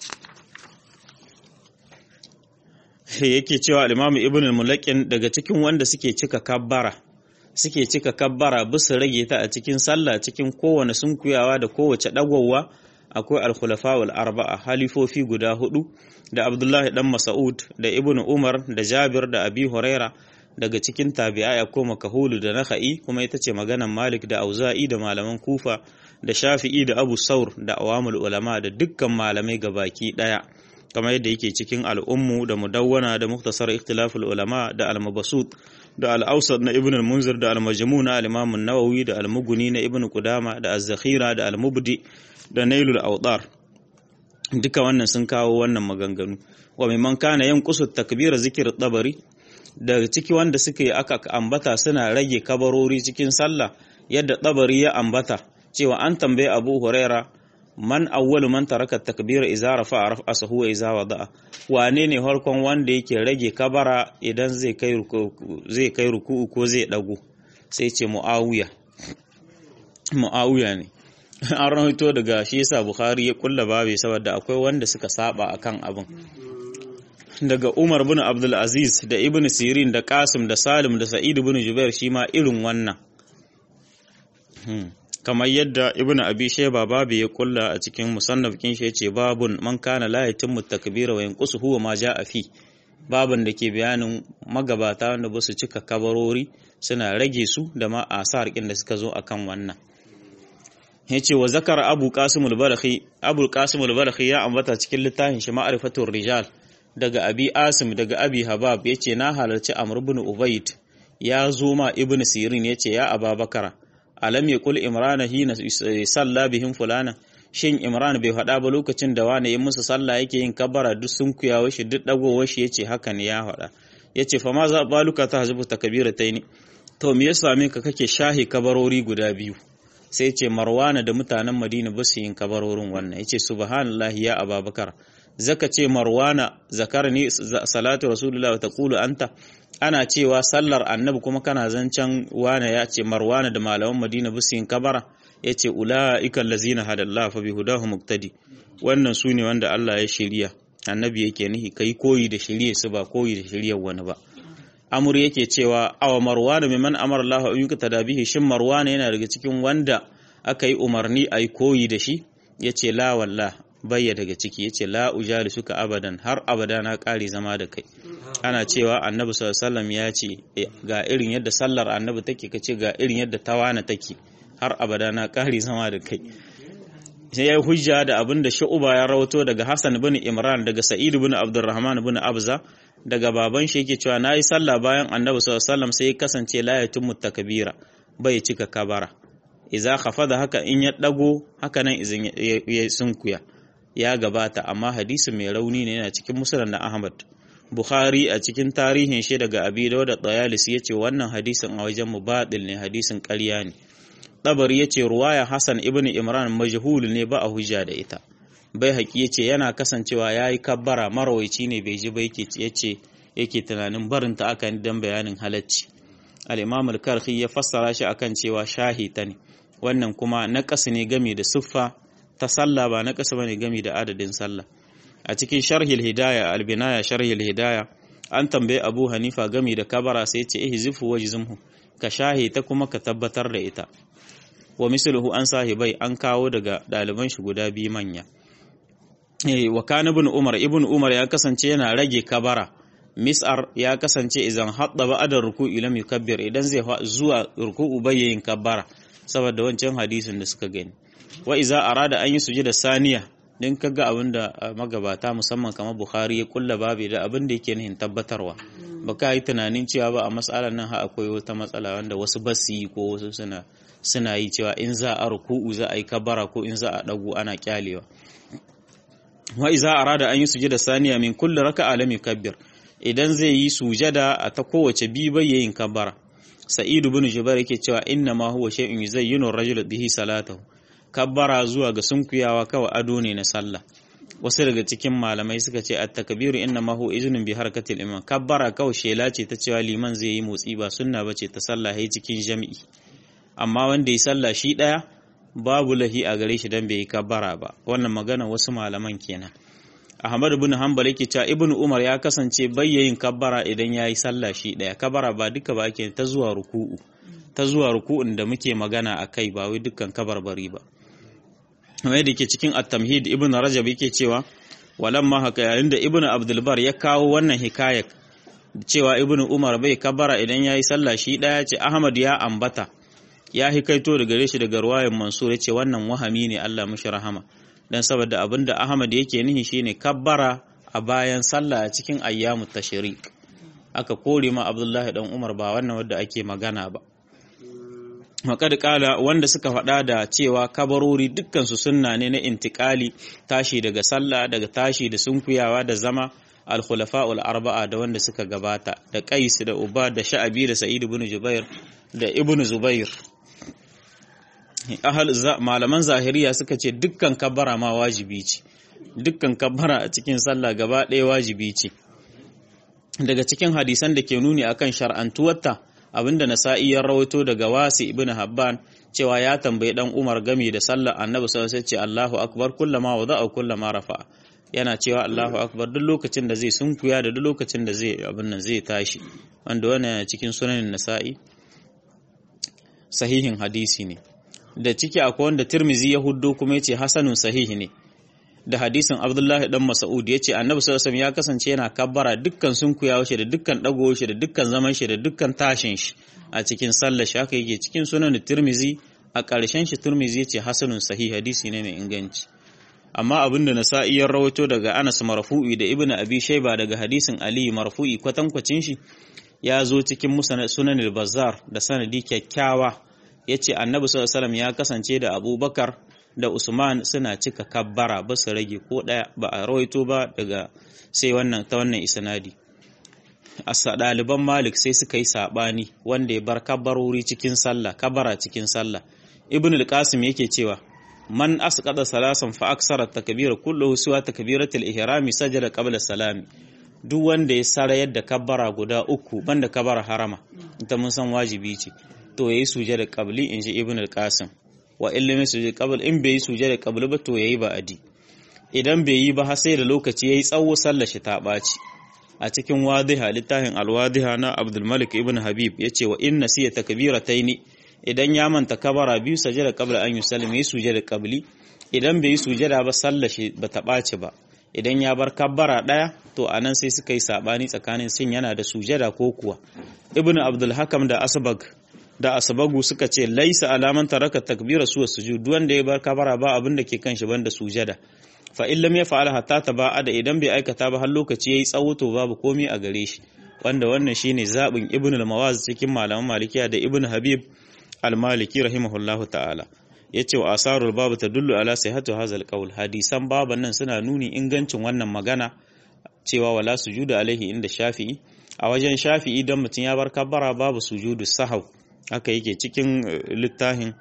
yake cewa al-Imam Ibn al-Mulaqqin daga cikin wanda suke cika kabbara suke cika kabbara bisa rage ta a cikin sallah cikin kowane sunkuyawa da kowace dagowa akwai al-khulafa wal arba'a halifofi guda hudu da Abdullah dan Mas'ud da Ibn Umar da Jabir da Abi Huraira daga cikin tabi'ai akwai makahulu da Nakhai kuma ita ce maganan Malik da Auza'i da malaman Kufa da Shafi'i da Abu Saur da awamul ulama da dukkan malamai gabaki daya kamar yadda yake cikin al'ummu da mudawwana da muktasar ikhtilaful ulama da al-mabasut da al-awsat na ibn al-munzir da al-majmu na al-imam an-nawawi da al-mughni na ibn qudama da az-zakhira da al-mubdi da nailul awdar duka wannan sun kawo wannan maganganu wa mimman kana yanqusu takbira zikr tabari daga ciki wanda suka yi aka ambata suna rage kabarori cikin sallah yadda tabari ya ambata cewa an tambaye abu huraira man awwalu man taraka takbira idza rafa'a raf'asahu wa idza wada'a wane ne harkon wanda yake rage kabara idan zai kai zai kai ruku'u ko zai dago sai ce muawiya muawiya ne an rahoto daga shi yasa bukhari ya kulla babe saboda akwai wanda suka saba akan abin daga umar bin abdul aziz da ibn sirin da qasim da salim da sa'id bin jubair shi ma irin wannan kamar yadda ibn abi shayba babu ya kulla a cikin musannaf kin shi yace babun man kana la yatimmu takbira wa yanqusu huwa ma jaa fi babun da ke bayanin magabata wanda ba su cika kabarori suna rage su da ma asar kin da suka zo akan wannan yace wa zakara abu qasim al-balakhi abu qasim al-balakhi ya ambata cikin littafin shi ma'rifatur rijal daga abi asim daga abi habab yace na halarci amr ibn ubayd ya zo ma ibn sirin yace ya ababakara alam ya kul imrana hina salla bihim fulana shin imran bai faɗa ba lokacin da wani yin musu sallah yake yin kabbara duk sun kuyawa shi duk dagowar shi yace haka ne ya faɗa yace fa ma za baluka ta hazibu takbirataini to me yasa me ka kake shahi kabarori guda biyu sai yace marwana da mutanen madina ba su yin kabarorin wannan yace subhanallahi ya ababakar zaka ce marwana zakarni salatu rasulullahi wa taqulu anta ana cewa sallar annabi kuma kana zancen wane ya ce marwana da malaman madina bisin kabara ya ce ula'ikan lazina hadallah fa bi hudahu muktadi wannan su ne wanda Allah ya shirya annabi yake nihi kai koyi da shirye su ba koyi da shiryar wani ba amur yake cewa awa marwana mimman amara Allah an yuka tadabihi shin marwana yana daga cikin wanda aka yi umarni a yi koyi da shi yace la wallah bayya daga ciki yace la ujali suka abadan har abada na kare zama da kai ana cewa annabi sallallahu ya ce ga irin yadda sallar annabi take kace ga irin yadda tawana take har abada na kare zama da kai sai ya hujja da abin da shu'uba ya rawato daga Hassan bin Imran daga Sa'id bin Abdurrahman bin Abza daga baban shi yake cewa nayi sallah bayan annabi sallallahu sai ya kasance la yatimmu takbira bai cika kabara idza khafada haka in ya dago haka nan izin ya sunkuya ya gabata amma hadisi mai rauni ne yana cikin musnad na Ahmad Bukhari a cikin tarihin shi daga Abi Dawud da Tayalisi yace wannan hadisin a wajen mubatil ne hadisin ƙarya ne Tabari yace ruwaya Hassan ibn Imran majhul ne ba a hujja da ita bai haƙi yace yana kasancewa yayi kabbara marawaici ne bai ji ba yake yace yake tunanin barin ta akan dan bayanin halacci al-Imam al-Karhi ya fassara shi akan cewa shahita ne wannan kuma naƙas ne game da siffa ta sallah ba naƙas bane game da adadin sallah a cikin sharhil hidaya albinaya sharhil hidaya an tambaye abu hanifa gami da kabara sai ce ihzifu wajzumhu ka shahi ta kuma ka tabbatar da ita wa misluhu an sahibai an kawo daga ɗaliban shi guda biyu manya eh wa kana ibn umar ibn umar ya kasance yana rage kabara mis'ar ya kasance idan hadda ba'da ruku'i lam yukabbir idan zai zuwa ruku'u bayyin kabara saboda wancan hadisin da suka gani wa iza arada an yi sujada saniya din kaga abin da magabata musamman kamar Bukhari ya kulla babu da abin da yake nihin tabbatarwa ba ka yi tunanin cewa ba a matsalar nan ha akwai wata matsala wanda wasu ba su yi ko wasu suna suna yi cewa in za a ruku'u za a yi kabara ko in za a dagu ana kyalewa wa iza arada an yi sujada saniya min kulli raka'a lam yukabbir idan zai yi sujada a ta kowace bi bai yin kabara sa'id ibn jubair yake cewa inna ma huwa shay'un yuzayyinu ar-rajulu bihi salatahu kabbara zuwa ga sunkuyawa kawai ado ne na sallah wasu daga cikin malamai suka ce at-takbiru inna ma huwa iznun bi harakatil imam kabbara kawai shela ce ta cewa liman zai yi motsi ba sunna bace ta sallah hay cikin jami'i amma wanda ya sallah shi daya babu lahi a gare shi dan bai yi kabbara ba wannan magana wasu malaman kenan Ahmad ibn Hanbal yake cewa Ibn Umar ya kasance bayyayin kabbara idan yayi sallah shi daya kabbara ba duka ba ake ta zuwa ruku'u ta zuwa ruku'un da muke magana akai ba wai dukkan kabarbari ba kamar da ke cikin at-tamhid Ibn Rajab yake cewa walamma haka yayin da Ibn Abdul Bar ya kawo wannan hikayar cewa Ibn Umar bai kabbara idan yayi sallah shi daya ce Ahmad ya ambata ya hikaito daga gare shi daga ruwayan Mansur yace wannan wahami ne Allah mushi rahama dan saboda abinda Ahmad yake nihi shine kabbara a bayan sallah a cikin ayyamu tashrik aka kore ma Abdullahi dan Umar ba wannan wanda ake magana ba Makad kala wanda suka faɗa da cewa kabarori dukkan su sunna ne na intikali tashi daga sallah daga tashi da sunkuyawa da zama al-khulafa'ul arba'a da wanda suka gabata da Qais da Uba da Sha'abi da Sa'id ibn Jubair da Ibn Zubair ahal malaman zahiriya suka ce dukkan kabbara ma wajibi ce dukkan kabbara a cikin sallah gaba ɗaya wajibi ce daga cikin hadisan da ke nuni akan shar'antuwarta abinda nasa'i ya rawaito daga wasi ibn habban cewa ya tambayi dan umar game da sallar annabi sallallahu alaihi ce Allahu akbar kullama wada'a kullama rafa'a yana cewa Allahu akbar duk lokacin da zai sunkuya da duk lokacin da zai abin nan zai tashi wanda wannan cikin sunanin nasa'i sahihin hadisi ne da ciki akwai wanda Tirmizi ya huddo kuma yace hasanun sahihi ne da hadisin Abdullahi dan Mas'ud yace Annabi sallallahu alaihi ya kasance yana kabbara dukkan sunkuyawa shi da dukkan dagowa shi da dukkan zaman shi da dukkan tashin shi a cikin sallar shi haka yake cikin sunan Tirmizi a ƙarshen shi Tirmizi yace hasanun sahihi hadisi ne mai inganci amma abinda Nasa'i ya rawaito daga Anas marfu'i da Ibn Abi Shayba daga hadisin Ali marfu'i kwatankwacin shi ya zo cikin sunan al-Bazzar da sanadi kyakkyawa ya ce annabi sallallahu ya kasance da abubakar da usman suna cika kabbara ba su rage ko ɗaya ba a rawaito ba daga sai wannan ta wannan isnadi a ɗaliban malik sai suka yi saɓani wanda ya bar kabbarori cikin sallah kabara cikin sallah ibn al-qasim yake cewa man asqada salasan fa aksara takbira kulluhu suwa takbiratul ihrami sajada qabla salami duk wanda ya sarayar da kabbara guda uku banda kabbara harama ita mun san wajibi ce to yayi sujada qabli in ji ibn al-qasim wa ilmi sujada qabl in bai yi sujada qabli ba to yayi ba'adi idan bai yi ba har sai da lokaci yayi tsawo sallar shi ta baci a cikin wadiha littafin al-wadiha na Abdul Malik ibn Habib yace wa inna siya takbirataini idan ya manta kabara biyu sajada qabla an yusallim yayi sujada qabli idan bai yi sujada ba sallar shi ba ta baci ba idan ya bar kabbara daya to anan sai suka yi sabani tsakanin sin yana da sujada ko kuwa ibn Abdul Hakam da Asbag da asabagu suka ce laisa alaman taraka takbira suwa sujud wanda ya bar kabara ba abin da ke kan shi banda sujada fa in lam yaf'al hatta taba'ada idan bai aikata ba har lokaci yayi tsawo to babu komai a gare shi wanda wannan shine zabin ibn al-mawaz cikin malaman malikiya da ibn habib al-maliki rahimahullahu ta'ala yace wa asarul babu tadullu ala sihhatu hadha al-qawl hadisan baban nan suna nuni ingancin wannan magana cewa wala sujuda alaihi inda shafi'i a wajen shafi'i dan mutum ya bar kabbara babu sujudu sahau haka yake cikin littafin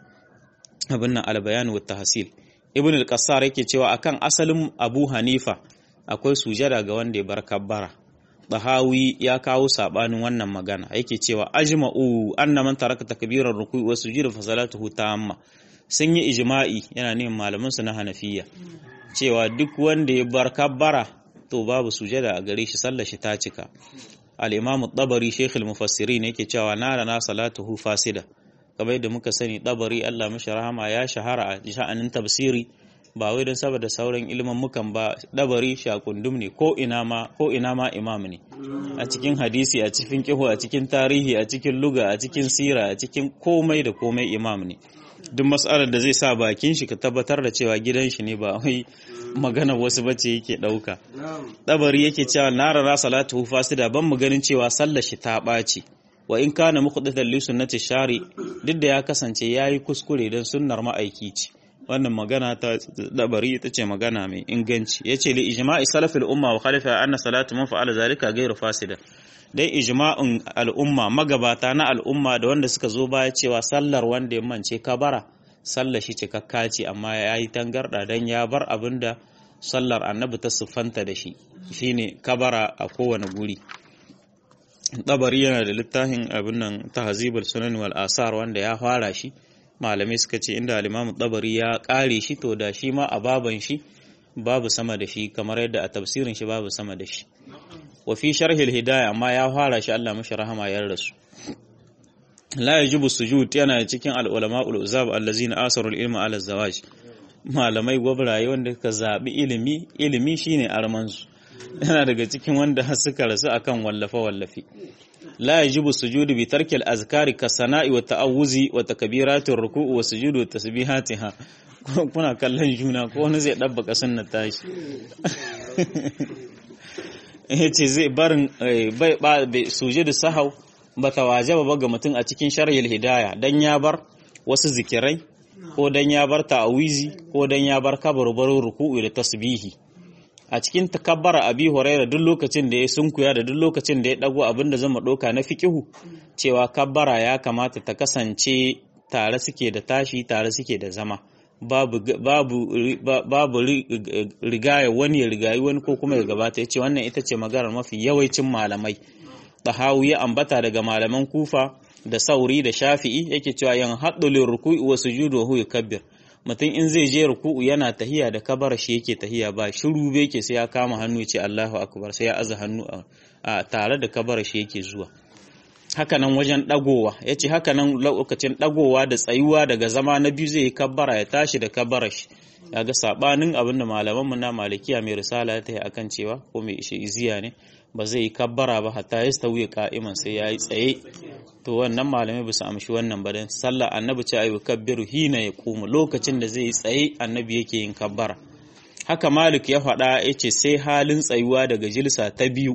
abin nan albayan wa tahsil ibn al-qassar yake cewa akan asalin abu hanifa akwai sujada ga wanda ya bar kabbara Bahawi ya kawo sabanin wannan magana yake cewa ajma'u anna man taraka takbirar ruku'i wa sujud fa salatuhu tamma sun yi ijma'i yana neman malaman su na hanafiya cewa duk wanda ya bar kabbara to babu sujada a gare shi sallar shi ta cika al-imam at-tabari shaykh al-mufassirin yake cewa nara na salatuhu fasida kamar yadda muka sani tabari Allah mashi rahama ya shahara a sha'anin tafsiri ba wai don saboda sauran ilimin mukan ba dabari shakundum ne ko ina ma ko ina ma imam ne a cikin hadisi a cikin kihu a cikin tarihi a cikin luga a cikin sira a cikin komai da komai imam ne duk mas'alar da zai sa bakin shi ka tabbatar da cewa gidan shi ne ba wai magana wasu bace yake dauka dabari yake cewa narara salatu fasida ban mu ganin cewa sallar shi ta ɓaci wa in kana muqaddatan li sunnati shari duk da ya kasance yayi kuskure dan sunnar ma'aiki ce wannan magana ta dabari ita ce magana mai inganci yace li ijma'i salafil umma wa khalifa anna salatu man fa'ala zalika ghayru fasida dai ijma'in al'umma magabata na al'umma da wanda suka zo baya cewa sallar wanda ya mance kabara sallar shi cikakka ce amma ya yi tangarda dan ya bar abinda sallar annabi ta siffanta da shi shine kabara a kowane guri dabari yana da littafin abin nan tahzibul sunan wal asar wanda ya fara shi malamai suka ce inda al-imam dabari ya kare shi to da shi ma a baban shi babu sama da shi kamar yadda a tafsirin shi babu sama da shi wa fi sharhi al-hidayah amma ya fara shi Allah mashi rahama ya rasu la yajibu sujud yana cikin al-ulama ul-uzab allazina asaru al-ilma ala zawaj malamai gwabraye wanda suka zabi ilimi ilimi shine armansu yana daga cikin wanda suka rasu akan wallafe-wallafe la yajibu sujudu bi tarki al-azkari ka sana'i wa ta'awuzi wa takbiratir ruku'u wa sujudu wa tasbihatiha kuna kallon juna ko wani zai dabbaka sunnar tashi yace zai barin bai ba sujudu sahau bata wajaba ba ga mutum a cikin sharhil hidaya dan ya bar wasu zikirai ko dan ya bar ta'awizi ko dan ya bar kabarbaru ruku'u da tasbihi a cikin takabbara abi huraira duk lokacin da ya sunkuya da duk lokacin da ya dago abin da zama doka na fikihu cewa kabbara ya kamata ta kasance tare suke da tashi tare suke da zama babu babu babu rigaya wani ya rigayi wani ko kuma ya gabata yace wannan ita ce maganar mafi yawancin malamai tahawu ya ambata daga malaman kufa da sauri da shafi'i yake cewa yan haddulin ruku'i wa sujudu wa huwa kabbir mutum in zai je ruku'u yana tahiya da kabar shi yake tahiya ba shiru be yake sai ya kama hannu ce Allahu akbar sai ya aza hannu a tare da kabar shi yake zuwa hakanan wajen dagowa yace hakanan lokacin dagowa da tsayuwa daga zama na biyu zai yi kabbara ya tashi da kabar shi yaga sabanin abinda malaman mu na malikiya mai risala ya tayi akan cewa ko mai ishe iziya ne ba zai yi kabbara ba hatta ya stawiya ka'iman sai ya yi tsaye to wannan malamai ba su amshi wannan ba dan sallah annabi ce ayu kabbiru hina ya kuma lokacin da zai yi tsaye annabi yake yin kabbara haka malik ya faɗa ya ce sai halin tsayuwa daga jilsa ta biyu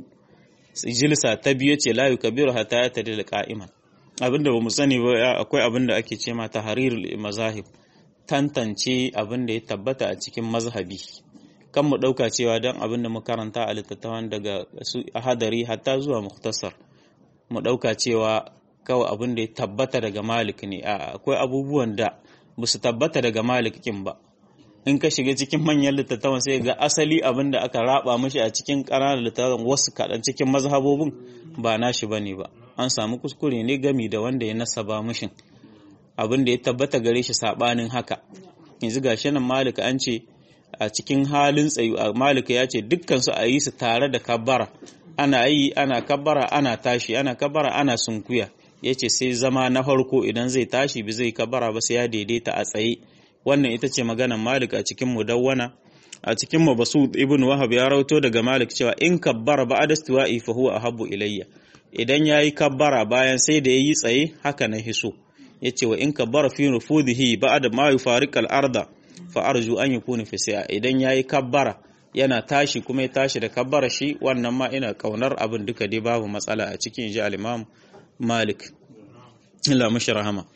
jilsa ta biyu ce la yukabbiru hatta ya tadi da ka'iman abinda ba mu sani ba akwai abinda ake ce ma tahrirul mazahib tantance abin da ya tabbata a cikin mazhabi kan mu ɗauka cewa don abin da mu karanta a littattafan daga su hadari hatta zuwa muktasar mu ɗauka cewa kawai abin da ya tabbata daga malik ne a akwai abubuwan da ba su tabbata daga malik kin ba in ka shiga cikin manyan littattafan sai ga asali abin da aka raba mashi a cikin ƙananan littattafan wasu kaɗan cikin mazhabobin ba nashi bane ba an samu kuskure ne gami da wanda ya nasaba mashin abin da ya tabbata gare shi sabanin haka yanzu gashi nan malik an ce a cikin halin tsayu a malika ya ce dukkansu a yi su tare da kabbara ana yi ana kabbara ana tashi ana kabbara ana sunkuya ya ce sai zama na farko idan zai tashi bi zai kabbara ba sai ya daidaita a tsaye wannan ita ce maganar malik a cikin mudawwana a cikin mabasu ibn wahab ya rauto daga malik cewa in kabbara ba adastiwa'i fa huwa ahabbu ilayya idan yayi kabbara bayan sai da yayi tsaye haka na hiso yace wa in kabbara fi nufudihi ba'da ma yufariq al-arda fa arju an yakuna fi sa'a idan yayi kabbara yana tashi kuma ya tashi da kabbara shi wannan ma ina kaunar abin duka dai babu matsala a cikin ji al-imam Malik illa mashi rahama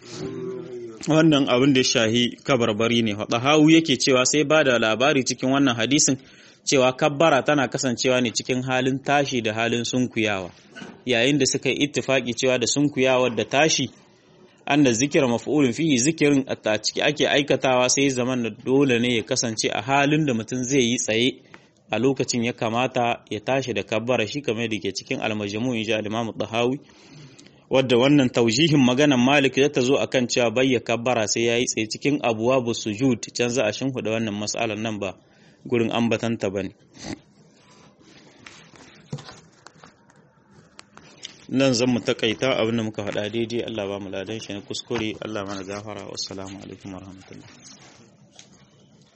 wannan abin da ya shahi kabarbari ne hawu yake cewa sai ba da labari cikin wannan hadisin cewa kabbara tana kasancewa ne cikin halin tashi da halin sunkuyawa yayin da suka yi ittifaki cewa da sunkuyawar da tashi an da zikira maf'ulun fihi zikirin a ciki ake aikatawa sai zaman da dole ne ya kasance a halin da mutum zai yi tsaye a lokacin ya kamata ya tashi da kabbara shi kamar da ke cikin almajamu in ji al-imamu tahawi wadda wannan taujihin maganan malik ya ta zo akan cewa bayya kabbara sai ya yi tsaye cikin abuwa bu sujud can za a shimfiɗa wannan matsalar nan ba gurin ambatanta ba ne nan zan mu takaita abin da muka faɗa daidai Allah ba mu ladan shi na kuskure Allah mana gafara wassalamu alaikum warahmatullahi